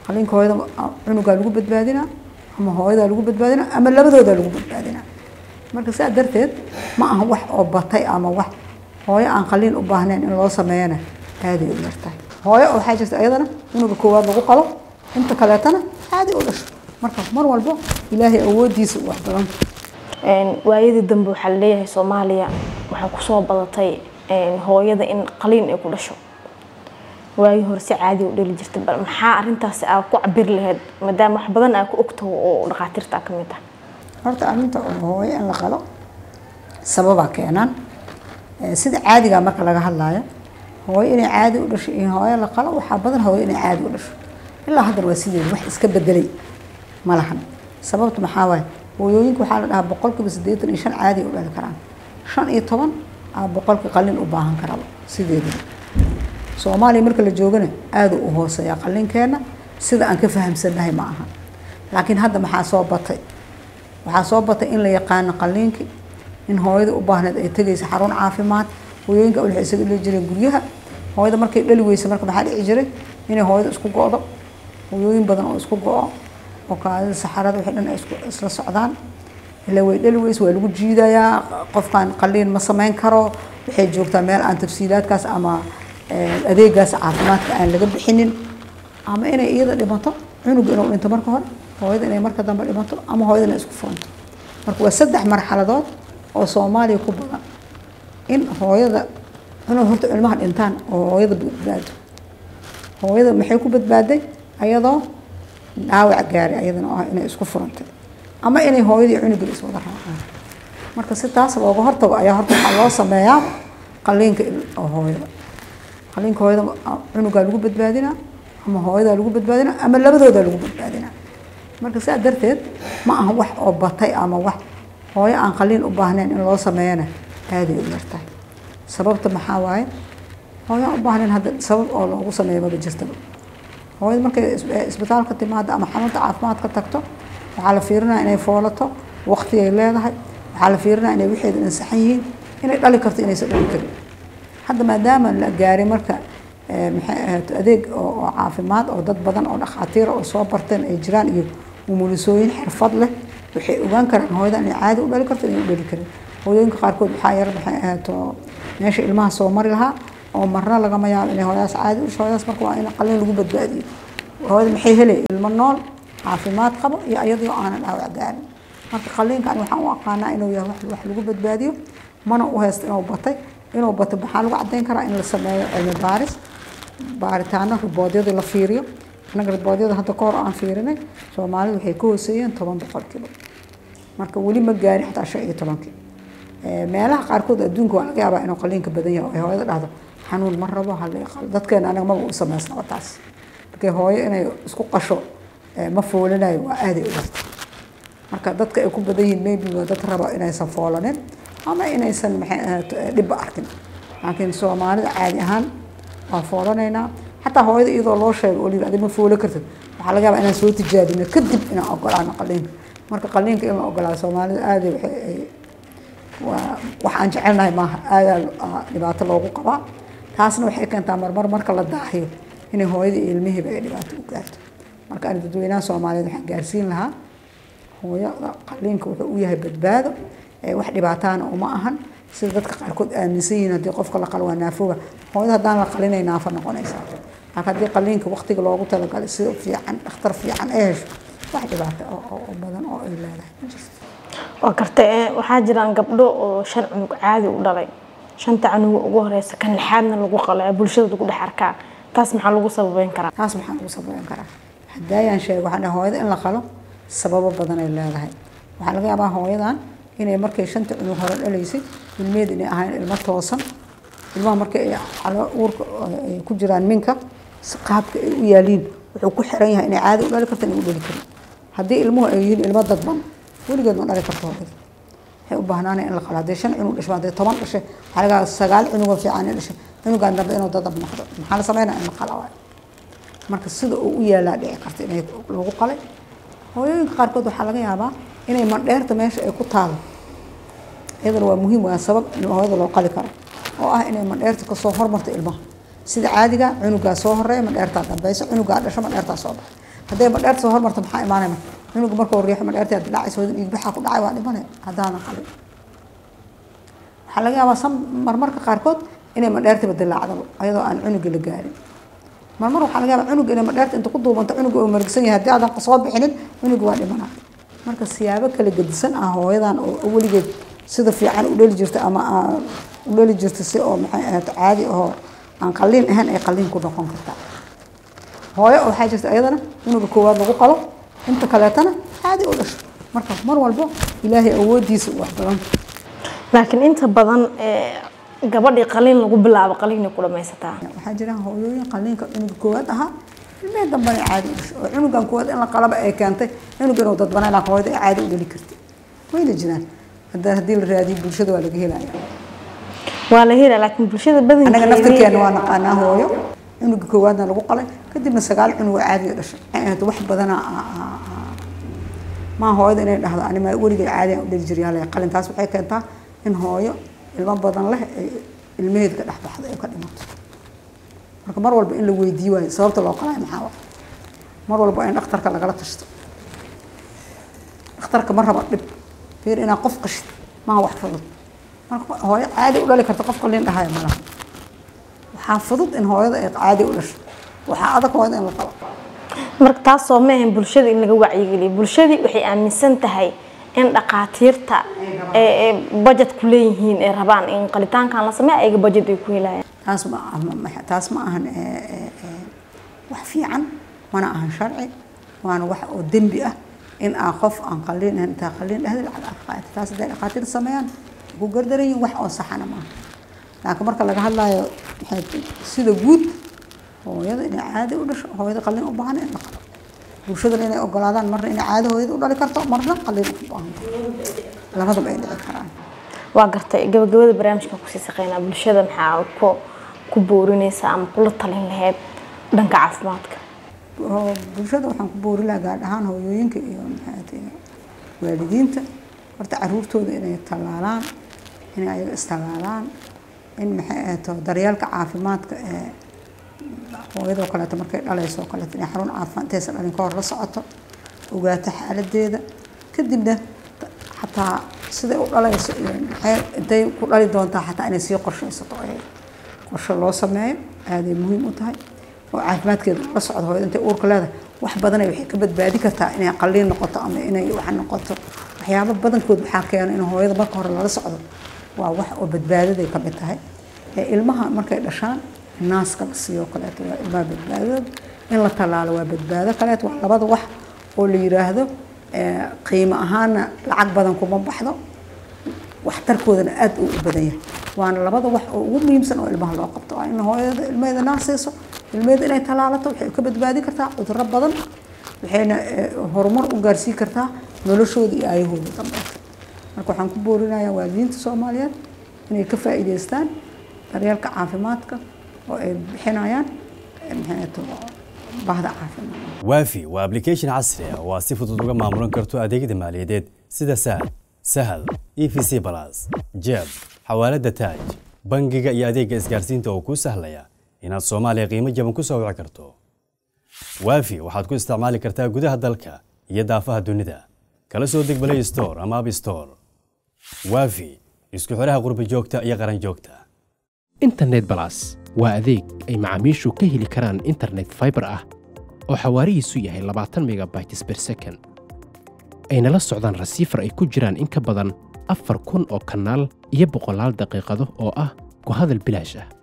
qaliinka hooyada cunugaa lagu badbaadinaa ama hooyadaa lagu badbaadinaa ama labadoodaa lagu badbaadinaa marka saa darteed ma aha wax oo batay ama wax hooyo aan qaliin u baahnayn in loo sameeyana aaday u yartahay hooyo waxaa jirta iyadana cunuga koowaad lagu qalo inta kaleetana aaday u dhasho marka mar walbo ilaahay awoodiisa wax badan waayadii dambe waxaa laleeyahay soomaaliya waxaa kusoo badatay hooyada in qaliin ay ku dhasho waagii hore si caadi u dhali jirtay bal maxaa arintaasi aa ku cabiri lahayd maadaama wax badan aa ku ogtaho oo dhakhaatiirta ka mid ah horta arrinta hooyo in la qalo sababaa keenaan sida caadiga marka laga hadlaayo hooyo inay caadi u dhasho in hooyo la qalo waxaa badan hooyo inay caadi u dhasho ilaa haddana waa sideeda wax iska bedelay ma lahan sababta maxaa waaye hooyooyinka waxaa la dhahaa boqolkiiba siddeetan iyo shan caadi u dhali karaan shan iyo toban aa boqolkii qalin u baahan karaba sideedaba soomaaliya marka la joogana aada u hooseeya qalinkeena sida aan ka fahamsannahay ma aha laakiin hadda maxaa soo batay waxaa soo batay in la yaqaano qaliinkii in hooyada u baahneed ay tegaysa xarun caafimaad hooyooyinka waxay isaga dhali jireen guryaha hooyada markay dhali weysa marka maxaa dhici jiray inay hooyada isku go-do hooyooyin badan oo isku go-o oo kaadida saxarada wixii dhan ay isla socdaan ilaa way dhali weysa waa lagu jiidayaa qofkan qaliin ma samayn karo waxay joogtaa meel aan tafsiilaadkaas ama adeegaas caafimaadka aan laga bixinin ama inay iyada dhimato cunuga inuu dhinto marka hore hooyada inay marka dambe dhimato ama hooyada inay isku furanto marka waa saddex marxaladood oo soomaaliya ku badan in hooyada inuu horta ilmaha dhintaan oo hooyada badbaado hooyada maxay ku badbaaday ayadoo dhaawac gaaray ayadana oo ah inay isku furantay ama inay hooyadii cunuga iswada raacaan marka si taas looga hortago ayaa horta waxaa loo sameeyaa qaliinka oo hooyada qaliinka hooyada cunugaa lagu badbaadinaa ama hooyadaa lagu badbaadinaa ama labadoodaa lagu badbaadinaa marka saa darteed ma aha wax oo batay ama wax hooyo aan qaliin u baahnayn in loo sameeyana aaday u yartahay sababta maxaa waaye hooyo aan u baahnayn hadda sabab oo loogu sameeyo maba jirtaba hooyada markay isbitaalka timaado ama xarunta caafimaad ka tagto waxaa la fiirinaya inay foolato waqtigay leedahay waxaa la fiirinaya inay wixeeda ansaxan yihiin inay dhali karto inaysan dhali karin hadda maadaama la gaaray marka maxay ahayd adeeg oo caafimaad oo dad badan oo dhakhaatiira oo soo barteen ay jiraan iyo umulisooyin xirfad leh waxay ogaan karaan hooyada inay caadi u dhali karto inay u dhali karin hooyooyinka qaarkood waxaa yar maxay ahayd meesha ilmaha soo mari lahaa oo marna lagama yaabo inay hooyadaas caadi usho hooyadaas marka waa in qalin lagu badbaadiyo hooyada maxay helay ilmo nool caafimaad qabo iyo iyadoo aanan dhaawac gaarin marka qaliinkan waxaan u aqaanaa inuu yahay wax lagu badbaadiyo mana u haysto inuu batay inuu bato maxaa lagu cadeyn karaa in la sameeyo cilmi baaris baaritaano riboodyada la fiiriyo annaga riboodyada hadda ka hor aan fiirinay soomaalida waxay ka hooseeyeen toban boqolkiiba marka weli ma gaarin xataa shan iyo tobankii meelaha qaarkood adduunka waa laga yaabaa inuu qaliinka badan yahay ay hooyada dhahdo xanuun ma rabo dadkeena anaga maba u samaysnaba taas markay hooyo inay isku qasho ma foolanayo waa aaday u darta marka dadka ay ku badan yihiin maybe waa dad raba inaysan foolanin ama inaysan maxay ahayd dhibba arkin laakiin soomaalida caadi ahaan waa foolanaynaa xataa hooyada iyadoo loo sheego oo adi ma foolo kartid waxaa laga yaabaa inaan soo tijaabino kadib inaan ogolaano qaliinka marka qaliinka in la ogolaado soomaalida aaday waxay waa wax aan jecelnahay maaha aadaa dhibaato loogu qabaa taasna waxay keentaa marmar marka la daahiyo inay hooyada iyo ilmihiiba ay dhibaato u gaarto marka ani dadweynaha soomaaliyeed waxaan gaarsiin lahaa hooyada qaliinka wuxuu u yahay badbaado wax dhibaataana uma ahan sida dadka qaarkood aaminsan yihiin haddii qofka la qalo waa naafooba hooyada haddaan la qalinay naafo noqonaysaa laakiin haddii qaliinka waqtiga loogu talagalay si fiican dhakhtar fiican ay hesho wax dhibaato oo badan oo ay leedahay ma jirto waa karta waxaa jiraan gabdho oo shan cunug caadi u dhalay shanta canuga ugu horeysa kan lixaadna lagu qalo ee bulshada lagu dhex arkaa taas maxaa lagu sababeyn karaa taas maxaa lagu sababeyn karaa haddaayaan sheego waxaan dhahay hooyada in la qalo sababo badan ay leedahay waxaa laga yaabaa hooyadan inay markay shanta cunug hore dhalaysay ilmeed inay ahayn ilmo toosan ilmaha markay ay calo uurka ay ku jiraan minka qaabka ay u yaaliin wuxuu ku xiran yahay inay caadi u dhali karto inay u dhali karin haddii ilmuhu ay yihiin ilmo dadban weligeed ma dhali karto hooyada waxay u baahnaanay in la qalo haddii shan cunug dhasho haddii toban dhashay waxaa laga yaabaa sagaal cunugoo fiican in dhashay cunugaan dambe inuu dadab noqdo maxaa la sameynaa in la qala waayo marka sida uu u yaalaa dhici karta inay lagu qalay hooyooyinka qaarkood waxaa laga yaabaa inay mandheerta meesha ay ku taalo iyadana waa muhiim waa sabab in hooyada loo qali karo oo ah inay mandheerta kasoo hormarto ilmaha sida caadiga cunugaa soo horeeya mandheertaa dambeysa cunugaa dhasho mandheertaa soo baxa hadday madheerta soo hormarto maxaa imaanaya cunuga markuu riixo madheerta aad dilaacaysa hooyada dhiig baxaa ku dhacay waa dhimanaya haddaanan qalin waxaa laga yaabaa san marmarka qaarkood inay madheertiba dilaacdaba ayadoo aan cunuga la gaarin marmar waxaa laga yaabaa cunuga inay madheerta inta ku duubanto cunuga uu margsan yahay haddii aadan soo bixinin cunuga waa dhimanaya marka siyaabo kala gedisan ah hooyadan oo weligeed sida fiican u dheli jirta ama aan u dheli jirta si oo maxay ahayd caadi oo aan qalliin ahayn ay qalliin ku noqon kartaa hooyo waxaa jirta ayadana cunuga koowaad lagu qalo inta kaleetana caadi u dhasho marka mar walbo ilaahay awoodiisa wax badan laakiin inta badan gabadhii qaliin lagu bilaabo qaliinay ku dhamaysataa waxaa jira hooyooyin qalliinka cunuga koowaad ahaa ilmihii dambana caadi u dhasho oo cunugan koowaad in la qalaba ay keentay cunuga inuu dadbanay laakiin hooyada ay caadi u dhali kartay wayna jiraan hadda haddii la raadiyo bulshada waa laga helaya waa la helaa laakiin bulshada anaga badankeeda naftarkeena waa naqaanaa hooyo cunuga koowaadna lagu qalay kadibna sagaal cunug oo caadi u dhashay Waxay ahayd wax badana maa hooyada inay dhahdo anima weligay caadi aan u dhali jiray halay qalin taas waxay keentaa in hooyo ilmo badan leh ay ilmaheeda ka dhex baxdo ay ka dhimato marka mar walba in la weydiiyo waayo sababta loo qalaayo maxaa wa mar walba in dhakhtarka lagala tashto dhakhtarka ma raba dhib fiir inaa qof qashid maa wax fudud marka hooyo caadi u dhali karta qof qalin dhahaya malaha waxaa fudud in hooyada ay caadi u dhasho waxaa adag hooyada in la qalo marka taas soo ma ahayn bulshada in laga wacyigeliyo bulshadii waxay aaminsan tahay in dhaqaatiirta ee ee budget ku leeyihiin ee rabaan in qalitaankan la sameeyo ayaga budget ay ku helayaan taas ma ah ma- taas ma ahan ee, ee, ee, wax fiican mana ahan sharci waana wax oo dembi ah in aa qof aan qalliin ahayn intaa qalliin dhahda lacag aad qaadato taas hadday dhaqaatiir sameeyaan ku gardaran yihiin wax oo saxana maaha laakiin marka laga hadlayo maxay tahay, sida guud hooyada inay caadi u dhasho hooyada qalliin u baahan in la qalo bulshadana inay ogolaadaan marna inay caadi hooyada u dhali karto marna qalliin u baahan labadaba ay dhici karaan waa gartay gabagabada barnaamijka kusii shaqeynaa bulshada maxaa ku ku boorinaysa ama kula talin lahayd dhanka caafimaadka oo bulshada waxaan ku boori lahaa gaar ahaan hooyooyinka iyo maxay tahay waalidiinta horta caruurtooda inay tallaalaan inay ayaga istallaalaan in maxay ahayto daryeelka caafimaadka ee hooyadoo kaleeto markay dhalayso oo kaleeto inay xarun caafimaad intaysan dhalin ka hor la socoto ogaato xaaladeeda kadibna xataa siday u dhalayso iyo maxay intay ku dhali doontaa xataa inay sii qorshaysato ay qorshe loo sameeyo aaday muhiim u tahay oo caafimaadkeeda la socdo hooyada intay uurka leedahay wax badanay waxay ka badbaadi kartaa inay qalliin noqoto ama inay wax noqoto waxyaabo badankood waxaa keena in hooyada marka hore lala socdo waa wax oo badbaadaday ka mid tahay ee ilmaha markay dhashaan naaska la siiyo kaleeto waa ilmaha badbaadadooda in la tallaalo waa badbaado kaleeto waa labada wax oo la yiraahdo ee, qiimo ahaana lacag badan kuma baxdo waxtarkoodana aad uu u badan yahay waana labada wax oo ugu muhiimsan oo ilmaha loo qabto waa in hooyada ilmaheeda naas siiso ilmaheeda inay tallaalato waxay ka badbaadi kartaa cudurro badan waxayna eh, horumar u gaarsiin kartaa noloshooda iyo aayahooda dambeeta marka waxaan ku boorinayaa waalidiinta soomaaliyeed inay ka faa'iidaystaan daryeelka caafimaadka oo ay bixinayaan eh, maxay ahayd bahda caafimaad waafi waa application casri ah oo aad si fudud uga maamulan karto adeegyada maaliyadeed sida saad sahal e v c balas jeeb xawaalada taaj bangiga iyo adeegga isgaarsiinta oo kuu sahlaya inaad soomaaliya qiimo jaban ku soo wici karto waafi waxaad ku isticmaali kartaa gudaha dalka iyo daafaha dunida kala soo deg play store ama app store waafi isku xidhaha qurbi joogta iyo qaran joogta internet balas waa adeeg ay macaamiishu ka heli karaan internet fiber ah oo xawaarihiisu yahay 20 megabytes per second ayna la socdaan rasiifar ay ku jiraan in ka badan afar kun oo kanaal iyo boqolaal daqiiqado oo ah ku hadal bilaash ah